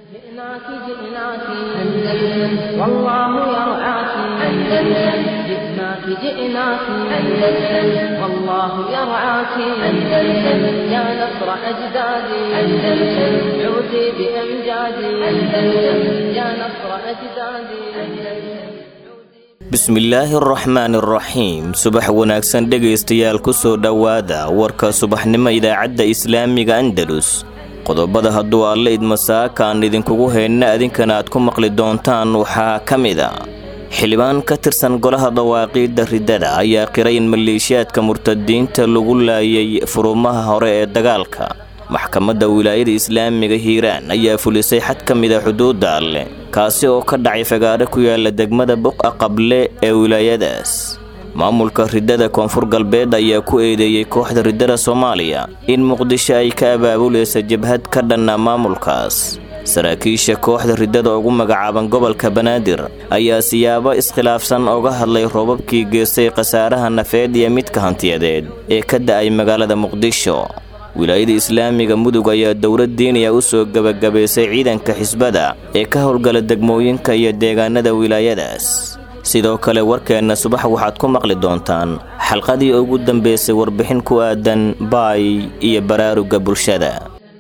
جئناك جئناك أندلس والله يرعاك أندلس جئناك جئناك أندلس والله يرعاك أندلس يا نصر أجدادي أندلس عودي بأمجادي أندلس يا نصر أجدادي أندلس bismillaahi araxmaan araxiim subax wanaagsan dhegaystayaal ku soo dhowaada warka subaxnimo idaacadda islaamiga andalus qodobada hadduu alle idmasaaka aan idinkugu heynna idinkana aad ku maqli doontaan waxaa ka mid a xildhibaan ka tirsan golaha dawaaqiidda riddada ayaa qiray in maleeshiyaadka murtadiinta lagu laayay furumaha hore ee dagaalka maxkamadda wilaayada islaamiga hiiraan ayaa fulisay xad ka mida xuduudda alleh kaasi oo ka dhacay fagaadho ku yaala degmada buqa qable ee wilaayadaas maamulka riddada koonfur galbeed ayaa ku eedeeyey kooxda riddada soomaaliya in muqdisho ay ka abaabulaysa jabhad ka dhanna maamulkaas saraakiisha kooxda riddada ugu magacaaban gobolka banaadir ayaa siyaabo iskhilaafsan oga hadlay roobabkii geystay khasaaraha nafeed iyo midka hantiyadeed ee ka da'ay magaalada muqdisho wilaayada islaamiga mudug ayaa dowlad diiniya u soo gebagabaysay ciidanka xisbada ee ka howlgala degmooyinka iyo deegaanada wilaayadaas sidoo kale warkeenna subax waxaad ku maqli doontaan xalqadii ugu dambaysay warbixin ku aadan baay iyo baraaruga bulshada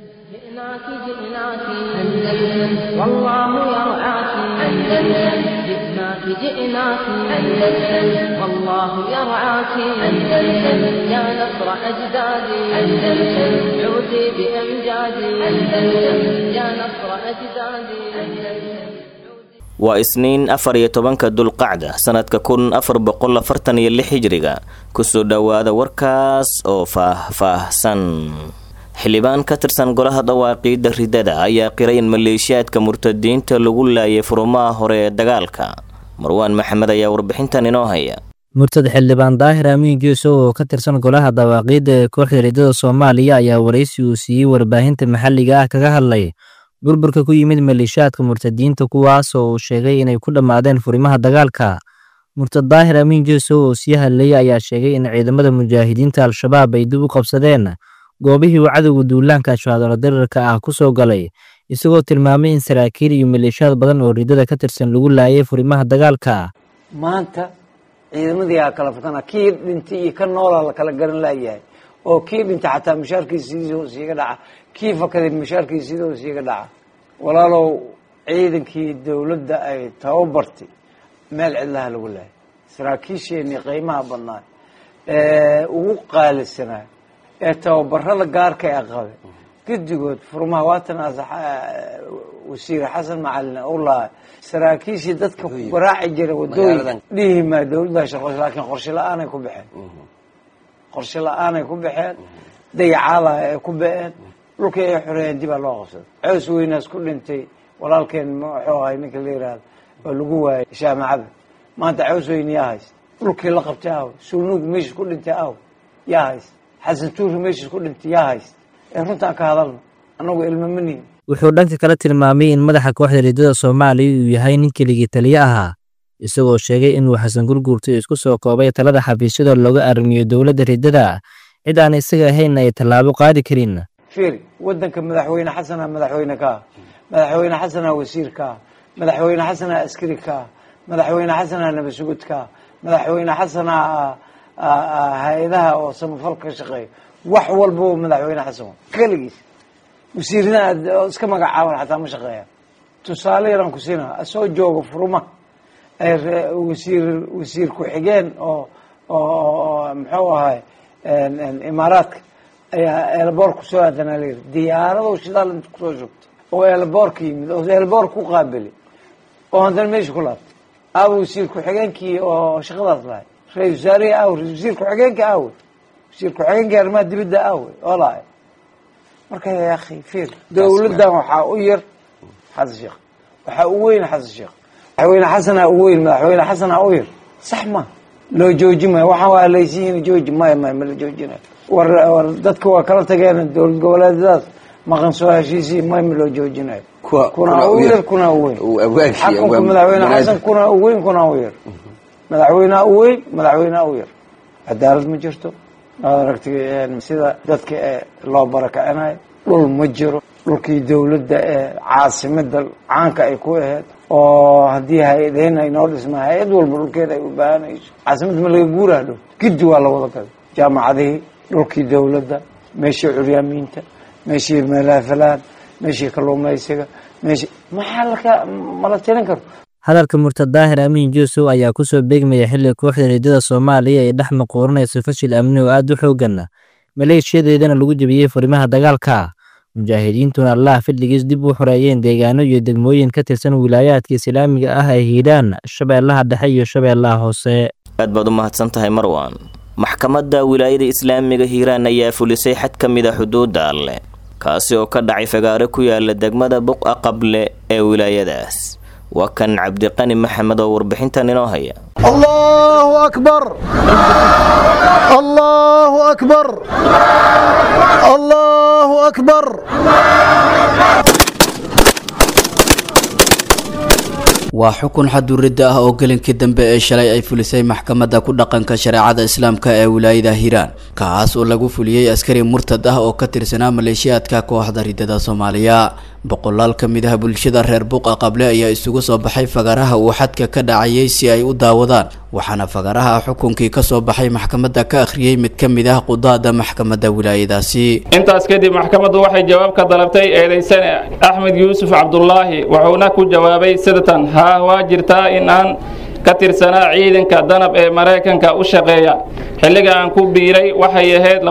جئناك جئناك أندلس والله يرعاك أندلس جئناك جئناك أندلس والله يرعاك أندلس يا نصر أجدادي أندلس عودي بأمجادي أندلس يا نصر أجدادي أندلس waa isniin afar iyo tobanka dulqacda sanadka kun afar boqol afartan iyo lix hijriga kusoo dhowaada warkaas oo faah-faahsan xildhibaan ka tirsan golaha dawaaqiidda riddada ayaa qiray in maleeshiyaadka murtadiinta lagu laayay furumaha hore ee dagaalka marwaan maxamed ayaa warbixintan inoo haya murtad xildhibaan daahir amiin geeso oo ka tirsan golaha dawaaqiidda ee kooxda riddada soomaaliya ayaa waraysi uu siiyey warbaahinta maxalliga ah kaga hadlay burburka ku yimid maleeshiyaadka murtadiinta kuwaas oo uu sheegay inay ku dhammaadeen furimaha dagaalka murtad daahir amiin jeesow oo sii hadlayay ayaa sheegay in ciidamada mujaahidiinta al-shabaab ay dib u qabsadeen goobihii uu cadowga duulaanka ashhaadalo darirka ah ku soo galay isagoo tilmaamay in saraakiil iyo maleeshiyaad badan oo riddada ka tirsan lagu laayay furimaha dagaalka maanta ciidamadii aa kala fakana kii dhintay iyo ka noolaa la kala garan laayahay oo kii dhintay xataa mushaarkiisiidoo siiga dhaca kii fakaday mushaarkiisiidoo siiga dhaca walaalow ciidankii dowladda ay tababartay meel cidlaha lagu laayay saraakiisheenii qiimaha badnaa ee ugu qaalisanaa ee tababarada gaarka ee qabe guddigood furmaha waatan wasiir xasan macalin u laha saraakiishii dadka waraaci jira wadooyin dhihi maa dowladda shaqo laakiin qorshe la-aanay ku baxeen qorshe la-aanay ku baxeen dayacaalaha ay ku ba-een dhulkii ay xoreeyeen dibaa loo qabsaday cows weynaas ku dhintay walaalkeen muxuu ahay ninka la yihahdo oo lagu waayay shaamacada maanta cows weyne yaa hayst dhulkii la qabtay aw sulnuug meeshis ku dhintay aw yaa hayst xasan tuuri meeshis ku dhintay yaa hayst ee runtaan ka hadalno annagu ilmamanihin wuxuu dhanka kale tilmaamay in madaxa kooxda riddada soomaaliya uu yahay nin keligii taliye ahaa isagoo sheegay inuu xasan gurguurtay isku soo koobay talada xafiisyada looga arrimiyo dowladda riddada cid aan isaga ahayn ay tallaabo qaadi karin fiiri waddanka madaxweyne xasanaa madaxweyne ka ah madaxweyne xasanaa wasiir ka ah madaxweyne xasanaa askari ka ah madaxweyne xasanaa nabasugud ka ah madaxweyne xasanaa hay-adaha oo samafalka ka shaqeeya wax walbaba madaxweyne xasan keligiis wasiirnaa iska magacaaban xataa ma shaqeeya tusaale yaraan ku siinaa soo jooga furuma wasiir wasiir ku-xigeen oo oo muxuu ahay imaaraadka ayaa eelboor kusoo aadanaa layiri diyaarado shidaal inta kusoo shugtay oo eelboorka yimid oo eelboor ku qaabili oo haddana meesha ku laabtay aawa wasiir ku-xigeenkii oo shaqadaas lahay ra-isul wasaarihii aawe wasiir ku-xigeenka aawe wasiir ku-xigeenkii arrimaha dibadda aawe oo lahay marka ya akhi fiir dowladdan waxaa u yar xasan sheekh waxaa u weyn xasan sheekh madaxweyne xasanaa u weyn madaxweyne xasanaa u yar sax ma loo jooji maayo waxaan waa laysiyihin jooji maya maya ma la joojinayo war war dadka waa kala tageen dowlad goboleedyadaas maqan soo heshiisii may ma loo joojinayo kuna u yar kuna u weyn xakunka madaxweyne xasan kuna u weyn kuna u yar madaxweynea u weyn madaxweynea u yar cadaalad ma jirto waad aragtay sida dadka loo barakacinayo dhul ma jiro dhulkii dowladda ee caasimada caanka ay ku aheyd oo haddii hay-adeen ay noo dhismaa hay-ad walba dhulkeeda ay u baahanayso caasimadda ma laga guuraa dhow giddi waa la wada galay jaamacadihii dhulkii dowladda meeshii curyaamiinta meeshii meelaha falaan meeshii kalluumaysiga meeshii maxaa laka mala tirin karo hadalka murtad daahir amiin juusow ayaa ku soo beegmaya xilli kooxda riddada soomaaliya ay dhex maquuranayso fashil amni oo aad u xoogana maleeshiyadeedana lagu jebiyey furimaha dagaalka mujaahidiintuna allaah fadligiis dib u xoreeyeen deegaano iyo degmooyin ka tirsan wilaayaadka islaamiga ah ee hiidhaan shabeellaha dhexe iyo shabeellaha hoose aad baad u mahadsan tahay marwan maxkamadda wilaayada islaamiga hiiraan ayaa fulisay xad ka mid a xuduudda alleh kaasi oo ka dhacay fagaare ku yaala degmada buqa qable ee wilaayadaas waa kan cabdiqani maxamed oo warbixintan inoo haya الله أكبر الله أكبر الله أكبر waa xukun xaduridda ah oo gelinkii dambe ee shalay ay fulisay maxkamadda ku dhaqanka shareecada islaamka ee wilaayada hiiraan kaas oo lagu fuliyey askari murtad ah oo ka tirsanaa maleeshiyaadka kooxda riddada soomaaliya boqolaal ka mid ah bulshada reer buuqa qable ayaa isugu soo baxay fagaraha uu xadka ka dhacayay si ay u daawadaan waxaana fagaraha xukunkii kasoo baxay maxkamadda ka akhriyey mid ka mid ah qudaada maxkamadda wilaayadaasi intaas kadib maxkamaddu waxay jawaab ka dalabtay eedaysane axmed yuusuf cabdulaahi wuxuuna ku jawaabay sidatan haa waa jirtaa in aan ka tirsanaa ciidanka danab ee maraykanka u shaqeeya xilliga aan ku biiray waxay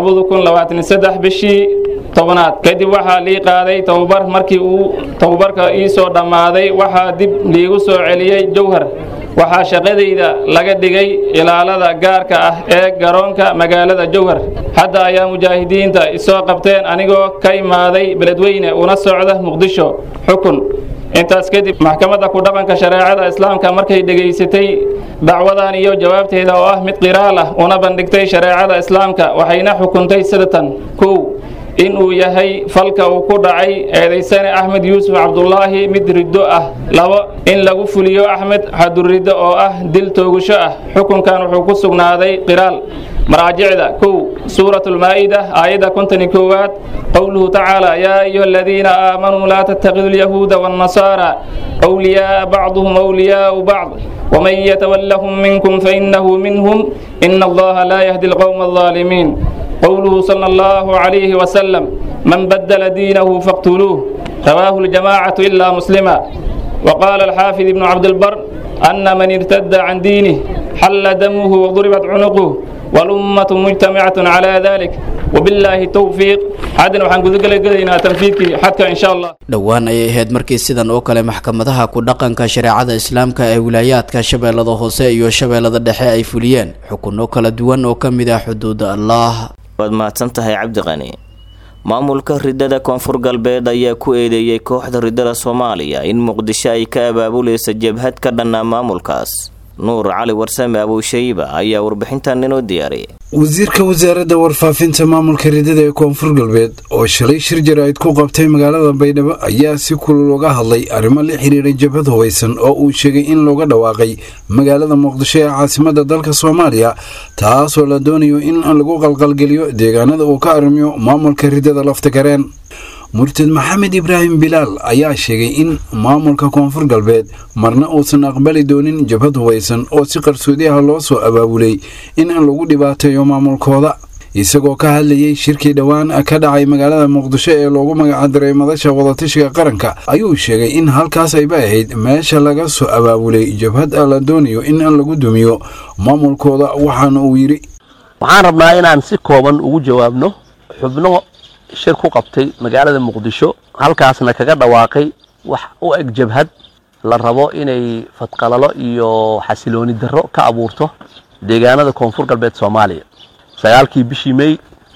ahayd bishii tobnaad kadib waxaa lii qaaday tababar markii uu tababarka ii soo dhammaaday waxaa dib liigu soo celiyey jowhar waxaa shaqadayda laga dhigay ilaalada gaarka ah ee garoonka magaalada jowhar hadda ayaa mujaahidiinta isoo qabteen anigoo ka imaaday beledweyne una socda muqdisho xukun intaas kadib maxkamadda ku dhaqanka shareecada islaamka markay dhegaysatay dacwadan iyo jawaabteeda oo ah mid qiraal ah una bandhigtay shareecada islaamka waxayna xukuntay sidatan kow in uu yahay falka uu ku dhacay eedaysane axmed yuusuf cabdulaahi mid riddo ah labo in lagu fuliyo axmed xaduriddo oo ah dil toogasho ah xukunkan wuxuu ku sugnaaday qiraal maraajicda kow suurat lmaa'ida aayadda kontoni koowaad qowluhu tacaala yaa ayuha aladiina aamanuu laa tattakidu lyahuuda waannasaara wliyaaa bacduhum wliyaau bacd waman yatawallahum minkum fainahu minhum ina allaha laa yahdi alqowma alظaalimiin قوله صلى الله عليه وسلم من بدل دينه فاقتلوه رواه الجماعة إلا مسلما وقال الحافظ ابن عبد البر أن من ارتد عن دينه حل دمه وضربت عنقه والأمة مجتمعة على ذلك وبالله التوفيق حدنا وحن قدقلنا تنفيذك حتى إن شاء الله dhowaan ayay ahayd markii sidan oo kale maxkamadaha ku dhaqanka shareecada islaamka ee wilaayaadka shabeellada hoose iyo shabeellada dhexe ay fuliyeen xukunno kala duwan oo ka mid ah xuduudda allah waad mahadsan tahay cabdiqani maamulka riddada koonfur galbeed ayaa ku eedeeyey kooxda riddada soomaaliya in muqdisho ay ka abaabulaysa jabhad ka dhannaa maamulkaas nuur cali warsame abuushayba ayaa warbixintan inoo diyaariyay wasiirka wasaaradda warfaafinta maamulka riddada ee koonfur galbeed oo shalay shir jaraa'id ku qabtay magaalada baydhabo ayaa si kulul uga hadlay arrimo la xiriira jabhad hubaysan oo uu sheegay in looga dhawaaqay magaalada muqdisho ee caasimadda dalka soomaaliya taasoo la doonayo in lagu qalqalgeliyo deegaanada uu ka arrimiyo maamulka riddada laftagareen murtad maxamed ibraahim bilaal ayaa sheegay in maamulka koonfur galbeed marna uusan aqbali doonin jabhad hubaysan oo si qarsoodi ah loo soo abaabulay in lagu dhibaateeyo maamulkooda isagoo ka hadlayay shirkii dhowaan ka dhacay magaalada muqdisho ee loogu magacadiray madasha wadatashiga qaranka ayuu sheegay in halkaas ayba ahayd meesha laga soo abaabulay jabhad la doonayo in lagu dumiyo maamulkooda waxaana uu yidhi waxaan rabnaa inaan si kooban ugu jawaabno xubno shir ku qabtay magaalada muqdisho halkaasna kaga dhawaaqay wax u eg jabhad la rabo inay fadqalalo iyo xasilooni darro ka abuurto deegaanada koonfur galbeed soomaaliya sagaalkii bishii may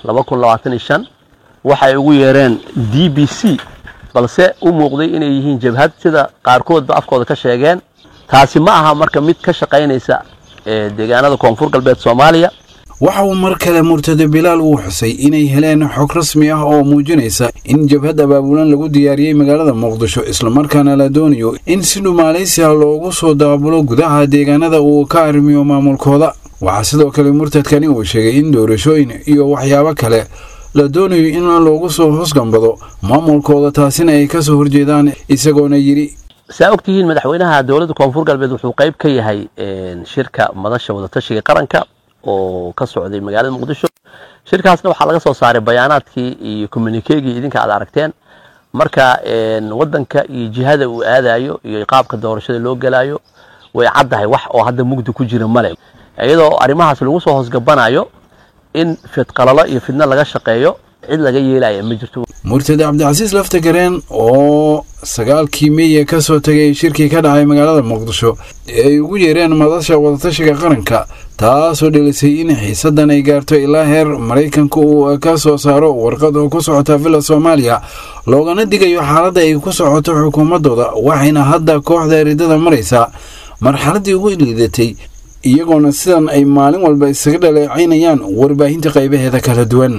waxay ugu yeereen d b c balse u muuqday inay yihiin jabhad sida qaarkoodba afkooda ka sheegeen taasi ma aha marka mid ka shaqaynaysa deegaanada koonfur galbeed soomaaliya waxa uu mar kale murtado bilaal uu xusay inay heleen xog rasmi ah oo muujinaysa in jabhad abaabulan lagu diyaariyey magaalada muqdisho islamarkaana la doonayo in si dhumaalaysi ah loogu soo daabulo gudaha deegaanada uu ka arrimiyo maamulkooda waxaa sidoo kale murtadkani uu sheegay in doorashooyin iyo waxyaabo kale la doonayo in loogu soo hosgambado maamulkooda taasina ay kasoo horjeedaan isagoona yidhi saa ogtihiin madaxweynaha dowladda koonfur galbeed wuxuu qayb ka yahay shirka madasha wadatashiga qaranka oo ka socday magaalada muqdisho shirkaasna waxaa laga soo saaray bayaanaadkii iyo communikegii idinka aad aragteen marka wadanka iyo jihada uu aadayo iyo qaabka doorashada loo gelayo way caddahay wax oo hadda mugdi ku jira male iyadoo arrimahaas lagu soo hoosgabanayo in fidqalalo iyo fidno laga shaqeeyo cid laga yeelaya ma jirto murtad cabdicasiis laftagareen oo sagaalkii meeya ka soo tegay shirkii ka dhacay magaalada muqdisho ee ay ugu yeereen madasha wadatashiga qaranka taasoo dhelisay in xiisadan ay gaarto ilaa heer maraykanka uu ka soo saaro warqad oo ku socota villa soomaaliya loogana digayo xaaladda ay ku socoto xukuumadooda waxayna hadda kooxda eridada maraysaa marxaladdii ugu liidatay iyagoona sidan ay maalin walba isaga dhaleecaynayaan warbaahinta qaybaheeda kala duwan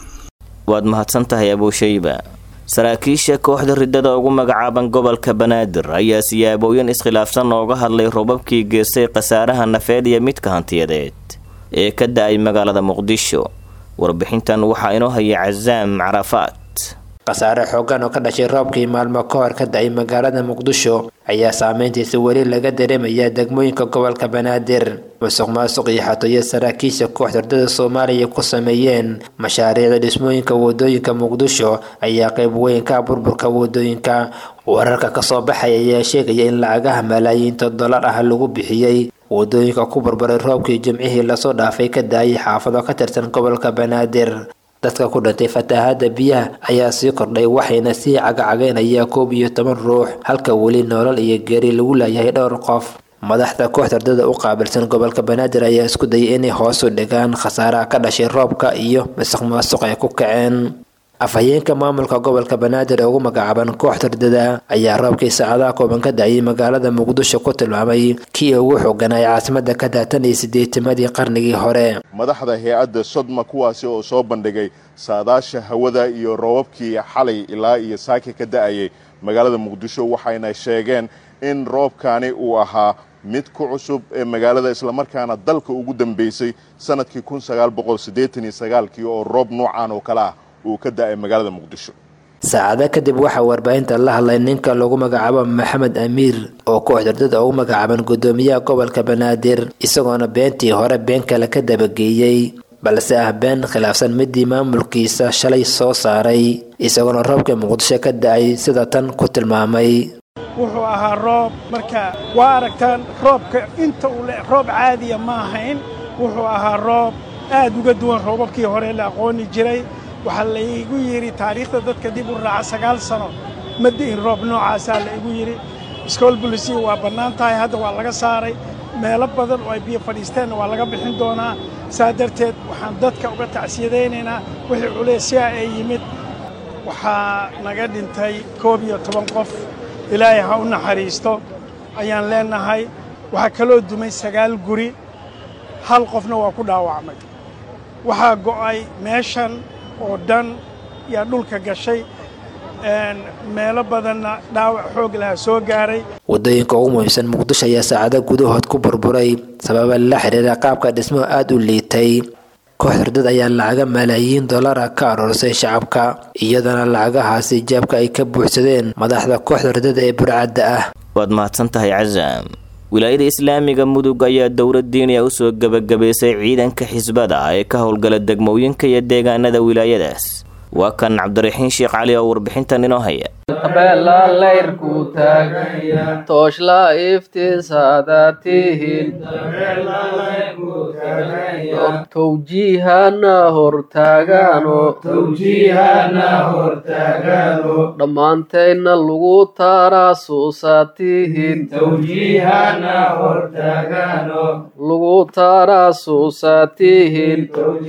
waad mahadsan tahay abuushayba saraakiisha kooxda riddada ugu magacaaban gobolka banaadir ayaa siyaabooyin iskhilaafsan ooga hadlay robabkii geestay khasaaraha nafeed iyo midka hantiyadeed ee ka da-ay magaalada muqdisho warbixintan waxaa inoo haya casaam carafaad khasaare xoogan oo ka dhashay roobkii maalmo ka hor ka da-ay magaalada muqdisho ayaa saameyntiisa weli laga dareemayaa degmooyinka gobolka banaadir musuq maasuq iyo xatooyo saraakiisha kooxda ardada soomaaliya ku sameeyeen mashaariicda dhismooyinka wadooyinka muqdisho ayaa qayb weyn ka burburka wadooyinka wararka kasoo baxaya ayaa sheegaya in lacagaha malaayiinta dollar ah lagu bixiyey wadooyinka ku burburay roobkii jimcihii lasoo dhaafay ka daayay xaafado ka tirsan gobolka banaadir dadka ku dhintay fatahaada biyaha ayaa sii kordhay waxayna sii cagacagaynaya koob iyo toban ruux halka weli nolol iyo geeri lagu laayahay dhowr qof madaxda kooxda ardada u qaabilsan gobolka banaadir ayaa isku dayay inay hoos u dhigaan khasaaraha ka dhashay roobka iyo masuq maasuq ay ku kaceen afhayeenka maamulka gobolka banaadir ee ugu magacaaban kooxda ardada ayaa roobkii saacadaha kooban ka da-ayay magaalada muqdisho ku tilmaamay kii ugu xooganay caasimada ka daatan iyo sideetimadii qarnigii hore madaxda hay-adda sodma kuwaasi oo soo bandhigay saadaasha hawada iyo roobabkii xalay ilaa iyo saaki ka da-ayay magaalada muqdisho waxayna sheegeen in roobkani uu ahaa mid ku cusub ee magaalada islamarkaana dalka ugu dambeysay sanadkii kun sagaal boqol siddeetan iyo sagaalkii oo roob noocan oo kale ah uu ka da-ay magaalada muqdisho saacado kadib waxaa warbaahinta la hadlay ninka lagu magacaabo maxamed amiir oo kooxda ardada ugu magacaaban guddoomiyaha gobolka banaadir isagoona beentii hore been kale ka dabageeyey balse ah been khilaafsan midii maamulkiisa shalay soo saaray isagoona roobka muqdisho ka da-ay sida tan ku tilmaamay wuxuu ahaa roob marka waa aragtaan roobka inta uu roob caadiya ma ahayn wuxuu ahaa roob aad uga duwan roobabkii hore la aqooni jiray waxaa laigu yidhi taariikhda dadka dib u raaca sagaal sano ma di'in roob noocaasaa la igu yidhi iskool bulisiya waa bannaan tahay hadda waa laga saaray meelo badan oo ay biyo fadhiisteenna waa laga bixin doonaa saa darteed waxaan dadka uga tacsiyadaynaynaa wixii culeysyaa ee yimid waxaa naga dhintay koob iyo toban qof ilaahay ha u naxariisto ayaan leennahay waxaa kaloo dumay sagaal guri hal qofna waa ku dhaawacmay waxaa go'ay meeshan oo dhan yaa dhulka gashay meelo badanna dhaawac xoog laha soo gaaray wadooyinka ugu muhiimsan muqdisho ayaa saacado gudahood ku burburay sababa la xidhiira qaabka dhismo aad u liitay kooxda ardad ayaa lacaga malaayiin dollara ka aroorsay shacabka iyadana lacagahaasi jaabka ay ka buuxsadeen madaxda kooxda ardada ee burcadda ah waad mahadsan tahay casaam wilaayada islaamiga mudug ayaa dowlad diiniya usoo gebagabaysay ciidanka xisbada ee ka howlgala degmooyinka iyo deegaanada wilaayadaas waa kan cabdiraxiin sheekh cali oo warbixintan inoo haya beela layrku taagaya tooshla iftiisaadatihin towjiihana hortaagaano dhammaantayna lagu taaraasuusatihin lagu taaraasuusatihin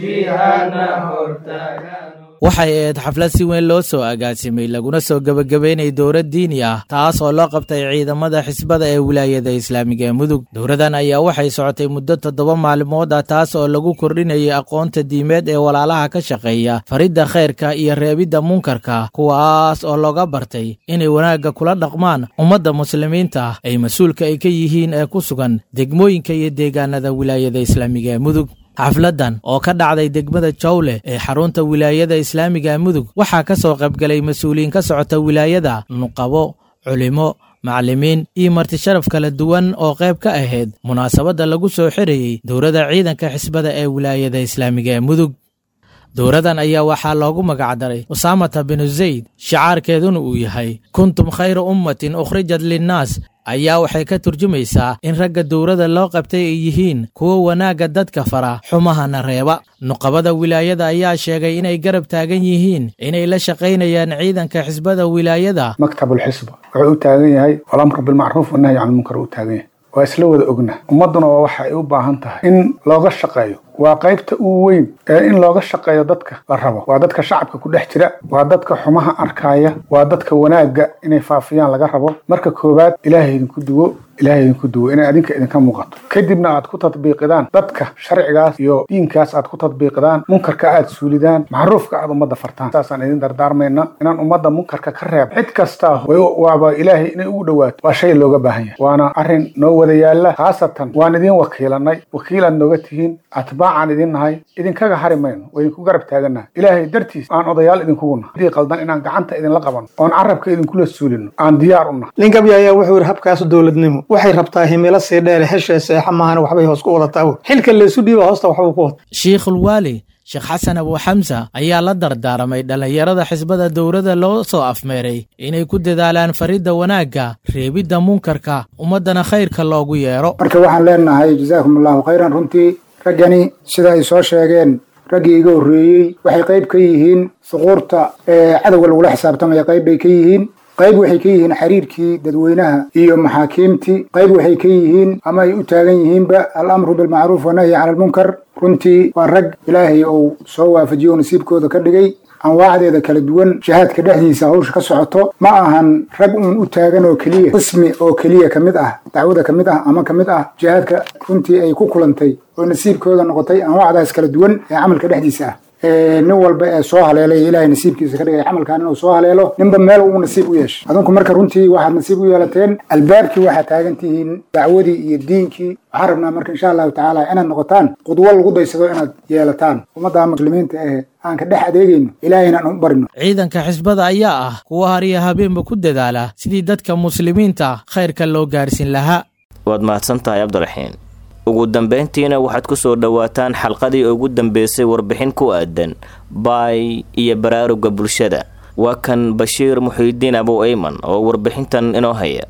waxay ahayd xaflad si weyn loo soo agaasimay laguna soo gebagabeynay dowlad diini ah taas oo loo qabtay ciidamada xisbada ee wilaayada islaamiga ee mudug dowladan ayaa waxay socotay muddo toddoba maalmood ah taas oo lagu kordhinayay aqoonta diimeed ee walaalaha ka shaqeeya faridda khayrka iyo reebidda munkarka kuwaas oo looga bartay inay wanaagga kula dhaqmaan ummadda muslimiinta ay mas-uulka ay ka yihiin ee ku sugan degmooyinka iyo deegaanada wilaayada islaamiga ee mudug xafladdan oo ka dhacday degmada jawle ee xarunta wilaayada islaamiga mudug waxaa ka soo qaybgalay mas-uuliyiin ka socota wilaayada nuqabo culimo macallimiin iyo marti sharaf kala duwan oo qayb ka ahayd munaasabadda lagu soo xirayey dowladda ciidanka xisbada ee wilaayada islaamiga ee mudug dowradan ayaa waxaa loogu magacdaray usaamata binu zayd shicaarkeeduna uu yahay kuntum khayra ummatin ukhrijat linnaas ayaa waxay ka turjumaysaa in ragga dowladda loo qabtay ay yihiin kuwa wanaagga dadka fara xumahana reeba nuqabada wilaayada ayaa sheegay inay garab taagan yihiin inay la shaqaynayaan ciidanka xisbada wilaayada maktabulxisba wuxuu u taagan yahay alamr bilmacruuf wanahyi can lmunkar u taagan yahay waa isla wada ogna ummadduna waa waxa ay u baahan tahay in looga shaqeeyo waa qaybta ugu weyn ee in looga shaqeeyo dadka la rabo waa dadka shacabka ku dhex jira waa dadka xumaha arkaya waa dadka wanaagga inay faafiyaan laga rabo marka koowaad ilaahay idinku duwo ilaahay idinku duwo inay adinka idinka muuqato kadibna aad ku tadbiiqidaan dadka sharcigaas iyo diinkaas aad ku tadbiiqidaan munkarka aad suulidaan macruufka aad ummadda fartaan saasaan idin dardaarmayna inaan ummadda munkarka ka reeb cid kastaa waaba ilaahay inay ugu dhowaato waa shay looga baahan yahay waana arrin noo wada yaalla khaasatan waan idin wakiilanay wakiilaad nooga tihiin atbaacaan idin nahay idinkaga hari mayno waa idinku garab taagannahay ilaahay dartiis aan odayaal idinkugu nahay hadii qaldan inaan gacanta idinla qabanno oon carabka idinkula suulino aan diyaar u nahay ninkabya ayaa wuxuu yidhi habkaas dowladnimo waxay rabtaa himilo sii dheere heshee seexa maahana waxbay hoos ku wadataa xilka laysu dhiiba hoosta waxbuu ku wada shiikhulwaali sheekh xasan abu xamsa ayaa la dardaaramay dhallinyarada xisbada dowladda loo soo afmeeray inay ku dadaalaan faridda wanaagga reebidda munkarka ummaddana khayrka loogu yeero marka waxaan leenahay jazaakum allahu khayran runtii raggani sida ay soo sheegeen raggii iga horreeyey waxay qayb ka yihiin suquurta ee cadowga lagula xisaabtamaya qayb bay ka yihiin qayb waxay ka yihiin xiriirkii dadweynaha iyo maxaakiimtii qayb waxay ka yihiin ama ay u taagan yihiinba alamru bilmacruuf wanahyi cala almunkar runtii waa rag ilaahay uu soo waafajiyo oo nasiibkooda ka dhigay anwaacdeeda kala duwan jihaadka dhexdiisa hawsha ka socoto ma ahan rag uun u taagan oo keliya qismi oo keliya ka mid ah dacwada ka mid ah ama ka mid ah jihaadka runtii ay ku kulantay oo nasiibkooda noqotay anwaacdaas kala duwan ee camalka dhexdiisa ah nin walba ee soo haleelay ilaahay nasiibkiisa ka dhigay camalkan inuu soo haleelo ninba meel uu nasiib u yeeshay adinku marka runtii waxaad nasiib u yeelateen albaabkii waxaad taagan tihiin dacwadii iyo diinkii waxaan rabnaa marka insha allahu tacaala inaad noqotaan qudwo lagu daysado inaad yeelataan ummadda muslimiinta ee aan ka dhex adeegayno ilaahayna aan u barino ciidanka xisbada ayaa ah kuwa hariya habeenba ku dadaala sidii dadka muslimiinta khayrka loo gaarhsiin lahaa waad mahadsan tahay cabdiraxiin ugu dambayntiina waxaad ku soo dhowaataan xalqadii ugu dambeysay warbixin ku aadan baay iyo baraaruga bulshada waa kan bashiir muxiidiin abow eyman oo warbixintan inoo haya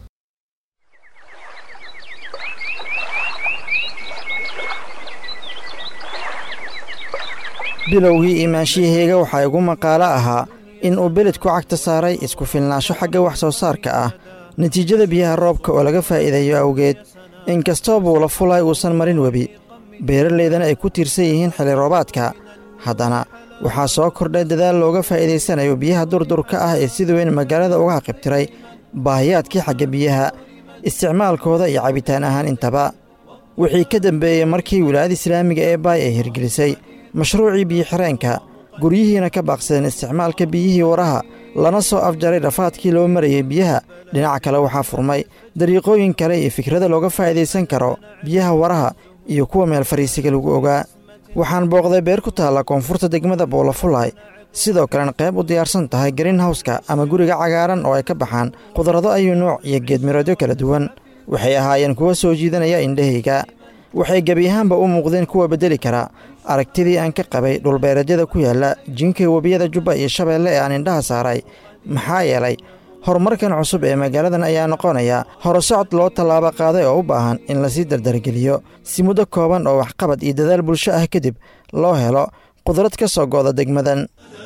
bilowgii imaanshiyaheyga waxaa igu maqaalo ahaa in uu beledku cagta saaray isku filnaansho xagga wax soo saarka ah natiijada biyaha roobka oo laga faa'iideeyo awgeed inkastoo buula fulay uusan marin webi beeralaydana ay ku tiirsan yihiin xilli roobaadka haddana waxaa soo kordhay dadaal looga faa'iidaysanayo biyaha durdurka ah ee sida weyn magaalada uga haqibtiray baahiyaadkii xagga biyaha isticmaalkooda iyo cabitaan ahaan intaba wixii ka dembeeyey markii wilaayada islaamiga ee baay ay hirgelisay mashruucii biyo-xireenka guryihiina ka baaqsadeen isticmaalka biyihii waraha lana soo afjaray dhafaadkii loo marayey biyaha dhinaca kale waxaa furmay dariiqooyin kale iyo fikrada looga faa'idaysan karo biyaha waraha iyo kuwa meel fariisiga lagu ogaa waxaan booqday beer ku taalla koonfurta degmada boolafulay sidoo kalena qayb u diyaarsan tahay greenhawska ama guriga cagaaran oo ay ka baxaan qudrado ayuu nooc iyo geedmiroodyo kala duwan waxay ahaayeen kuwa soo jiidanaya indhahayga waxay gebi ahaanba u muuqdeen kuwa beddeli kara aragtidii aan ka qabay dhulbeereedyada ku yaalla jinka webiyada jubba iyo shabeelle ee aan indhaha saaray maxaa yeelay horumarkan cusub ee magaaladan ayaa noqonaya horusocod loo tallaabo qaaday oo u baahan in lasii dardargeliyo si muddo kooban oo waxqabad iyo dadaal bulsho ah kadib loo helo qudrad ka soo go'da degmadan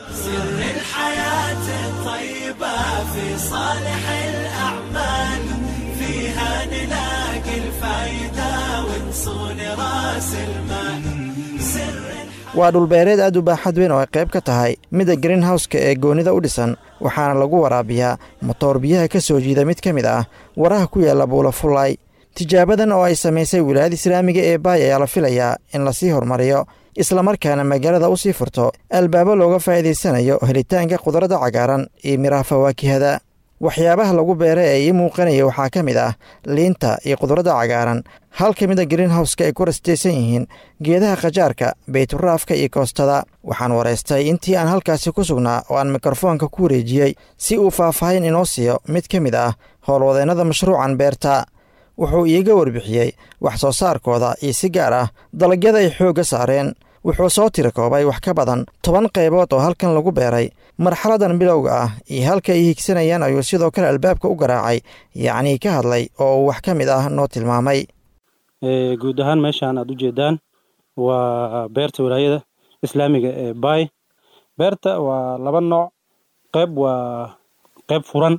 waa dhulbeereed aad u baaxad weyn oo ay qayb ka tahay midda greenhawska ee goonnida u dhisan waxaana lagu waraabiyaa motoor biyaha ka soo jiida mid ka mid ah waraha ku yaalla buulafulay tijaabadan oo ay samaysay wilaayada islaamiga ee baay ayaa la filayaa in lasii horumariyo islamarkaana magaalada u sii furto albaabo looga faa'iidaysanayo helitaanka khudradda cagaaran iyo midhaha fawaakihada waxyaabaha lagu beeray ee ii muuqanaya waxaa ka mid ah liinta iyo qudradda cagaaran hal ka mid a greenhowska ay ku rastaysan yihiin geedaha khajaarka bayturaafka iyo koostada waxaan waraystay intii aan halkaasi ku sugnaa oo aan mikrofoonka ku wareejiyey si uu faahfaahin inoo siiyo mid ka mid ah howlwadeennada mashruucan beerta wuxuu iiga warbixiyey wax soo saarkooda iyo si gaar ah dalagyada ay xoogga saareen wuxuu soo tiri koobay wax ka badan toban qaybood oo halkan lagu beeray marxaladan bilowga ah iyo halka ay higsanayaan ayuu sidoo kale albaabka u garaacay yacnii ka hadlay oo uu wax ka mid ah noo tilmaamay guud ahaan meeshaan aad u jeedaan waa beerta walaayada islaamiga ee baay beerta waa laba nooc qayb waa qayb furan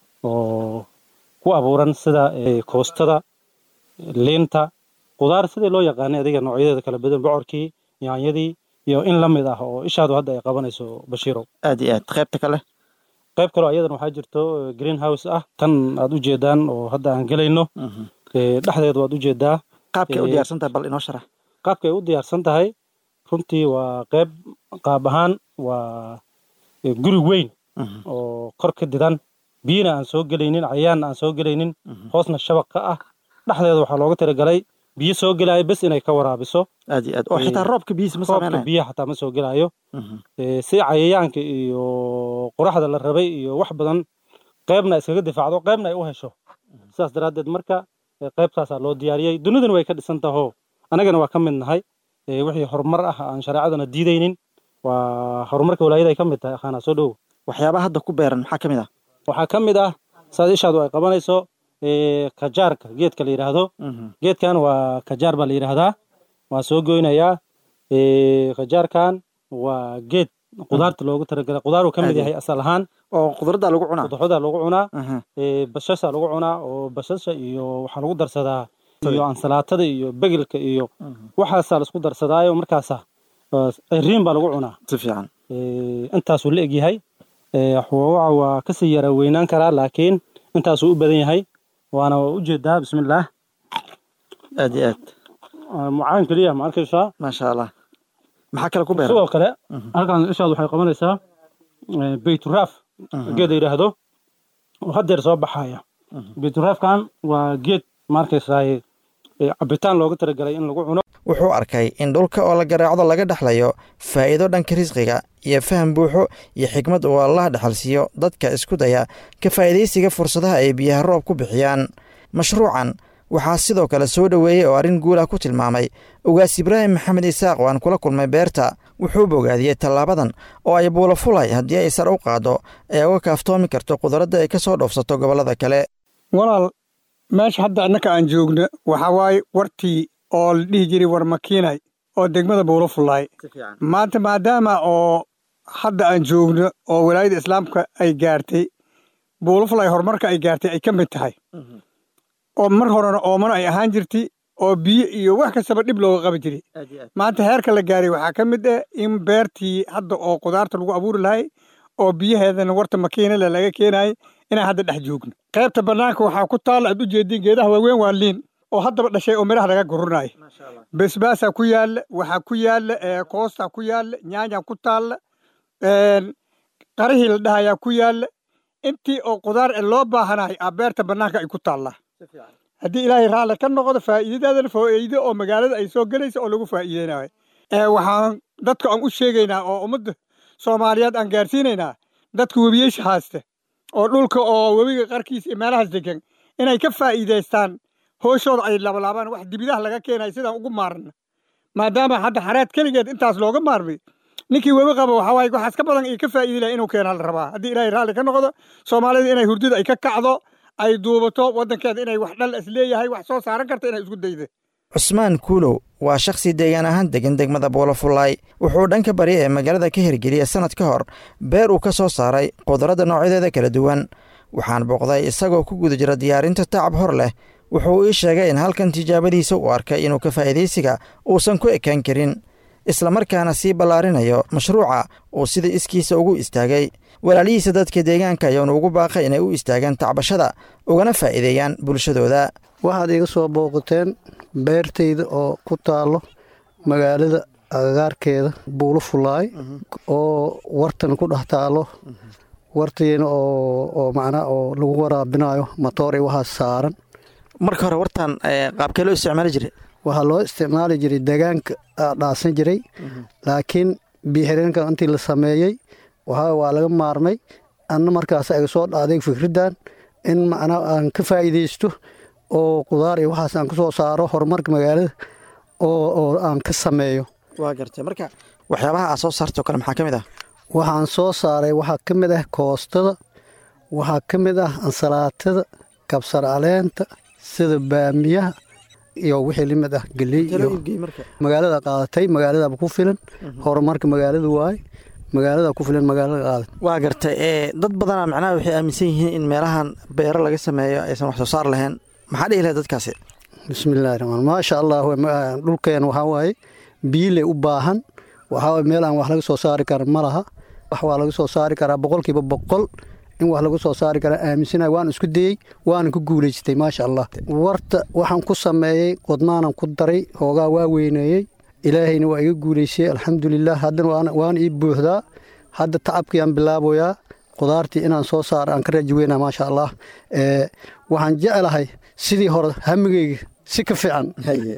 oo ku abuuran sida koostada liinta qudaar sidii loo yaqaanay adiga noocyadeeda kala badan bocorkii yaanyadii iyo in la mid ah oo ishaadu hadda ay qabanayso bashiirow aad iyo aad qaybta kale qayb kaleo ayadana waxaa jirto green house ah tan aad u jeedaan oo hadda aan gelayno dhexdeedu waad u jeedaa qaabkay u diyaarsan tahay bal inoo sharax qaabkay u diyaarsan tahay runtii waa qayb qaab ahaan waa guri weyn oo kor ka didan biyina aan soo gelaynin cayaanna aan soo gelaynin hoosna shabaq ka ah dhexdeeda waxaa looga talagalay biyo soo gelaayo bes inay ka waraabiso aad iyo aad oo xitaa roobka biyihiisa ma roobka saameynayo biyaha xataa ma soo gelaayo si cayayaanka iyo qoraxda la rabay iyo wax badan qaybna iskaga difaacdo qaybna ay u hesho sidaas daraaddeed marka qaybtaasaa loo diyaariyey duniduna way ka dhisan taho annagana waa ka mid nahay wixii horumar ah aan shareecadana diidaynin waa horumarka walaayada ay ka mid tahay akhaana soo dhowo waxyaabaha hadda ku beeran maxaa ka mid ah waxaa ka mid ah saad ishaadu ay qabanayso kajaarka geedka la yidhaahdo geedkan waa kajaar baa la yidhaahdaa waa soo goynayaa kajaarkan waa geed qudaarta loogu talagalay qudaar uu ka mid yahay asal ahaan oo qudrada lagu cunaa qudrada lagu cunaa bashasha lagu cunaa oo bashasha iyo waxaa lagu darsadaa iyo ansalaatada iyo begelka iyo waxaasaa laisku darsadaayo markaasa riin baa lagu cunaa si fiican intaasuu la egyahay xoogaca waa kasii yara weynaan karaa laakiin intaasuu u badan yahay waana u jeedaa bismillaah aad iyo aad mucaan keliya ma arkaysaa maasha allah maxaa kale ku beeran sidoo kale halkan ishaad waxay qabanaysaa bayturaaf geed la yidhaahdo oo haddeer soo baxaya bayturaafkan waa geed ma arkaysaa cabitaan looga talagalay in lagu cuno wuxuu arkay in dhulka oo la garaacdo laga dhexlayo faa'iido dhanka risqiga iyo faham buuxo iyo xikmad uu allaha dhexalsiiyo dadka isku daya ka faa'iidaysiga fursadaha ay biyaha roob ku bixiyaan mashruucan waxaa sidoo kale soo dhoweeyey oo arrin guul ah ku tilmaamay ugaas ibraahim maxamed isaaq oo aan kula kulmay beerta wuxuu bogaadiyey tallaabadan oo ay buulo fulay haddii ay sar u qaaddo ee uga kaaftoomi karto qudradda ay ka soo dhoofsato gobollada kale walaal meesha hadda annaka aan joogno waxaa waaye wartii oo la dhihi jiray war makiinay oo degmada buulo fullaay maanta maadaama oo hadda aan joogno oo walaayada islaamka ay gaartay buulo fullaay horumarka ay gaartay ay ka mid tahay oo mar horena oomano ay ahaan jirtay oo biyo iyo wax kastaba dhib looga qaban jiray maanta heerka la gaaray waxaa ka mid ah in beertii hadda oo qudaarta lagu abuuri lahay oo biyaheedana warta makiinale laga keenayay inaan hadda dhex joogno qaybta bannaanka waxaa ku taalla aad u jeediin geedaha waaweyn waa liin oo haddaba dhashay oo midhaha laga gurunaayo basbaasaa ku yaalla waxaa ku yaalla koostaa ku yaalla nyaanyaa ku taalla qarihii la dhahayaa ku yaalla intii oo qudaar ee loo baahanahay aa beerta bannaanka ay ku taallaa haddii ilaahay raalli ka noqdo faa'iidadaadana faa'iido oo magaalada ay soo gelaysa oo lagu faa'iideynayo waxaan dadka aan u sheegaynaa oo ummadda soomaaliyeed aan gaarsiinaynaa dadka webiyeysha haaste oo dhulka oo webiga qarkiisa iyo meelahaas degan inay ka faa'iidaystaan hooshooda ay labalaabaan wax dibidaha laga keenayo sidaan ugu maarna maadaama hadda xareed keligeed intaas looga maarmay ninkii webi qaba waxaa waaye waxaas ka badan iyo ka faa'iidi laha inuu keenaa la rabaa haddii ilaahay raalli ka noqdo soomaalida inay hurdada ay ka kacdo ay duubato waddankeeda inay wax dhal is leeyahay wax soo saaran karta inay isku dayda cusmaan kuulow waa shakhsi deegaan ahaan degan degmada buulofullaay wuxuu dhanka bari ee magaalada ka hirgeliyey sannad ka hor beer uu ka soo saaray qudradda noocyadeeda kala duwan waxaan booqday isagoo ku guda jira diyaarinta tacab hor leh wuxuu ii sheegay in halkan tijaabadiisa uu arkay inuu ka faa'iidaysiga uusan ku ekaan karin islamarkaana sii ballaarinayo mashruuca uu sida iskiisa ugu istaagay walaalihiisa dadka deegaanka ayaanu ugu baaqay inay u istaagaan tacbashada ugana faa'iideeyaan bulshadooda waxaad iga soo booqateen beertayda oo ku taallo magaalada agagaarkeeda buulo fulaay oo wartan ku dhex taallo wartiina oo oo macnaa oo lagu waraabinayo matoor iyo waxaas saaran marka hore wartan qaabkee loo isticmaali jiray waxaa loo isticmaali jiray degaanka dhaasan jiray laakiin biixireenka intii la sameeyey waxaa waa laga maarmay anna markaas aga soo dhaaday fikraddan in macnaa aan ka faa'iidaysto oo qudaar iyo waxaas aan ka soo saaro horumarka magaalada oo oo aan ka sameeyo waa gartay marka waxyaabaha aad soo saartay oo kale maxaa ka mid ah waxaan soo saaray waxaa ka mid ah koostada waxaa ka mid ah ansalaatada kabsar caleenta sida baamiyaha iyo wixii limid ah geley iyo magaalada qaadatay magaaladaba ku filan horumarka magaalada waaye magaalada ku filan magaalada qaadat waa gartay ee dad badanaa macnaha waxay aaminsan yihiin in meelahan beero laga sameeyo aysan wax soo saar lahayn maxaa dhihi lahayd dadkaasi bismillahi raxmaan maasha allah dhulkeen waxaa waaye biile u baahan waxaa waaye meel aan wax laga soo saari karin ma laha wax waa laga soo saari karaa boqolkiiba boqol in wax lagu soo saari karaa aaminsanahay waan isku dayey waana ku guulaystay maasha allah warta waxaan ku sameeyey qodnaanan ku daray hoogaa waa weyneeyey ilaahayna waa iga guulaysay alxamdulilah haddana waana ii buuxdaa hadda tacabkiiaan bilaaboyaa qudaartii inaan soo saaro aan ka raji weynaa maasha allah waxaan jeclahay sidii hore hamigeyga si ka fiican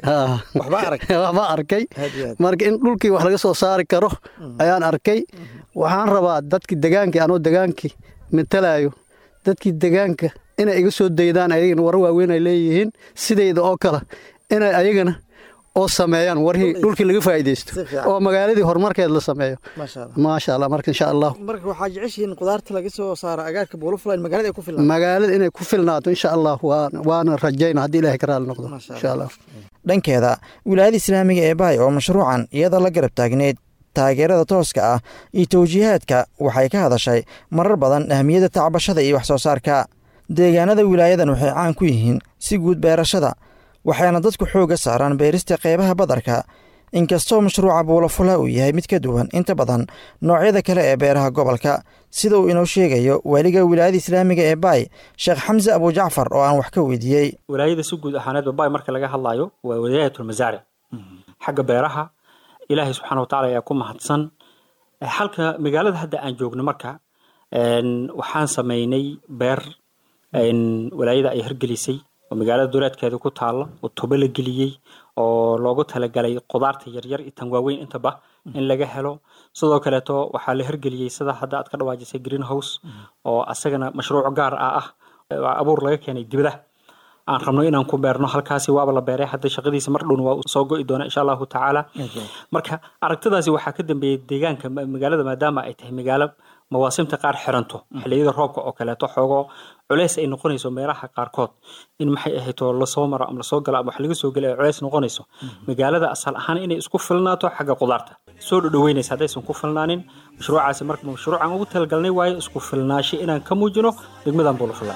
waxba arkay marka in dhulkii wax laga soo saari karo ayaan arkay waxaan rabaa dadkii degaankii anoo degaankii matalayo dadkii degaanka inay iga soo daydaan ayagana war waaweyn ay leeyihiin sidayda oo kale inay ayagana oo sameeyaan warhii dhulkii laga faa'iidaysto oo magaaladii horumarkeed la sameeyo maasha allah marka insha allah marka waxaa jeceshihiin qudaarta laga soo saaro agaarka buulafulayn magaalada ay ku filnaato magaalada inay ku filnaato insha allah waana rajayna haddii ilaahay ka raali noqdo insha allah dhankeeda wilaayada islaamiga ee baay oo mashruucan iyada la garab taagneyd taageerada tooska ah iyo tawjiihaadka waxay ka hadashay marar badan ahmiyadda tacbashada iyo wax soo saarka deegaanada wilaayadan waxay caan ku yihiin si guud beerashada waxayna dadku xoogga saaraan beerista qeybaha badarka inkastoo mashruuca buulafula uu yahay mid ka duwan inta badan noocyada kale ee beeraha gobolka sida uu inoo sheegayo waaliga wilaayada islaamiga ee baay sheekh xamse abujacfar oo aan wax ka weydiiyey wilaayada si guud ahaaneedba baay marka laga hadlayo waa wilaayatulmasaaric xagga beeraha ilaahay subxana watacala ayaa ku mahadsan halka magaalada hadda aan joogno marka waxaan sameynay beer walaayada ay hirgelisay oo magaalada duleedkeeda ku taalla oo tubo la geliyey oo loogu talagalay qudaarta yaryar iyo tan waaweyn intaba in laga helo sidoo kaleeto waxaa la hirgeliyey sida hadda aad ka dhawaajisay green house oo asagana mashruuc gaar ah ah abuur laga keenay dibadaha aan rabno inaan ku beerno halkaasi waaba la beeray hadda shaqadiisa mar dhowna waa soo go'i doona insha allahu tacaala marka aragtidaasi waxaa ka dambeeyey deegaanka magaalada maadaama ay tahay magaalo mawaasimta qaar xiranto xilliyada roobka oo kaleeto xoogo culeys ay noqonayso meelaha qaarkood in maxay ahayto lasoo maro ama lasoo galo ama wax laga soo gelo ay culeys noqonayso magaalada asal ahaan inay isku filnaato xagga qudaarta soo dhodhoweynaysa haddaysan ku filnaanin mashruucaasi marka mashruucan ugu talagalnay waayo isku filnaasho inaan ka muujino degmadan buulafula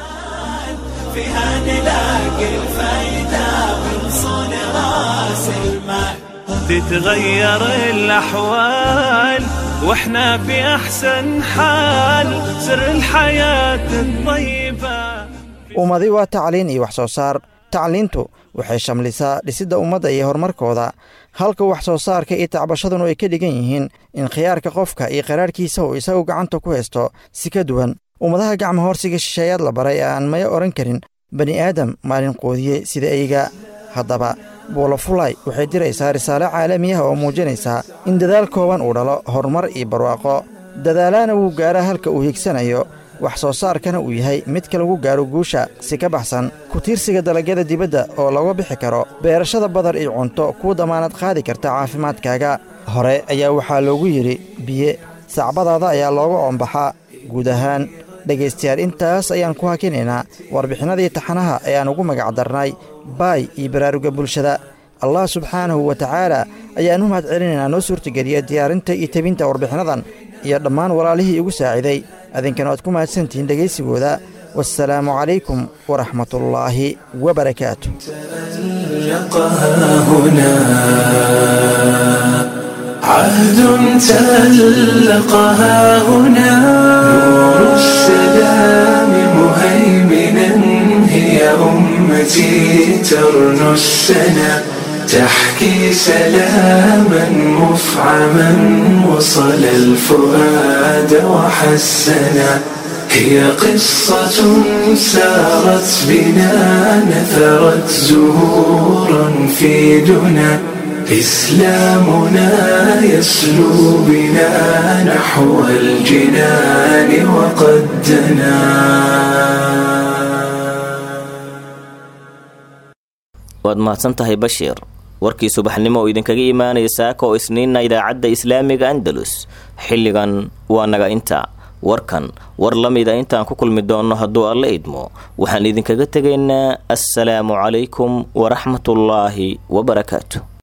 فيها نلاقي الفايدة من صون راس المال تتغير الأحوال واحنا في أحسن حال سر الحياة الطيبة ummadi waa tacliin iyo wax soo saar tacliintu waxay shamlisaa dhisidda ummadda iyo horumarkooda halka wax soo saarka iyo tacbashadunu ay ka dhigan yihiin in khiyaarka qofka iyo qaraarhkiisa uu isagu gacanta ku haysto si ka duwan ummadaha gacma hoorsiga shisheeyaad la baray ee aan maya odhan karin bani aadam maalin qoodiye sida eyga haddaba buulafulay waxay diraysaa risaale caalamiyaha oo muujinaysaa in dadaal kooban uu dhalo horumar iyo barwaaqo dadaalaana wuu gaaraa halka uu higsanayo wax soo saarkana uu yahay midka lagu gaaro guusha si ka baxsan ku tiirsiga dalagyada dibadda oo looga bixi karo beerashada badar iyo cunto kuu damaanad qaadi karta caafimaadkaaga hore ayaa waxaa loogu yidhi biye sacbadaada ayaa looga oombaxaa guud ahaan dhegaystayaal intaas ayaan ku hakinaynaa warbixinadii taxanaha ayaan ugu magacdarnay baay iyo baraaruga bulshada allah subxaanahu wa tacaala ayaan u mahad celinaynaa noo suurtageliya diyaarinta iyo tebinta warbixinadan iyo dhammaan walaalihii igu saaciday adinkana waad ku mahadsantihiin dhegaysigooda wasalaamu calaykum waraxmatullaahi wabarakaatu عهد تألقها هنا نور السلام مهيمنا هي أمتي ترنو السنا تحكي سلاما مفعما وصل الفؤاد وحسنا هي قصة سارت بنا نثرت زهورا في دنا إسلامنا يسلو بنا نحو الجنان وقد دنا waad mahadsan tahay bashiir warkii subaxnimo oo idinkaga imaanaya saaka oo isniinna idaacadda islaamiga andalus xilligan waa naga inta warkan war la mida intaan ku kulmi doonno hadduu alla idmo waxaan idinkaga tegaynaa assalaamu calaykum waraxmatullaahi wabarakaatu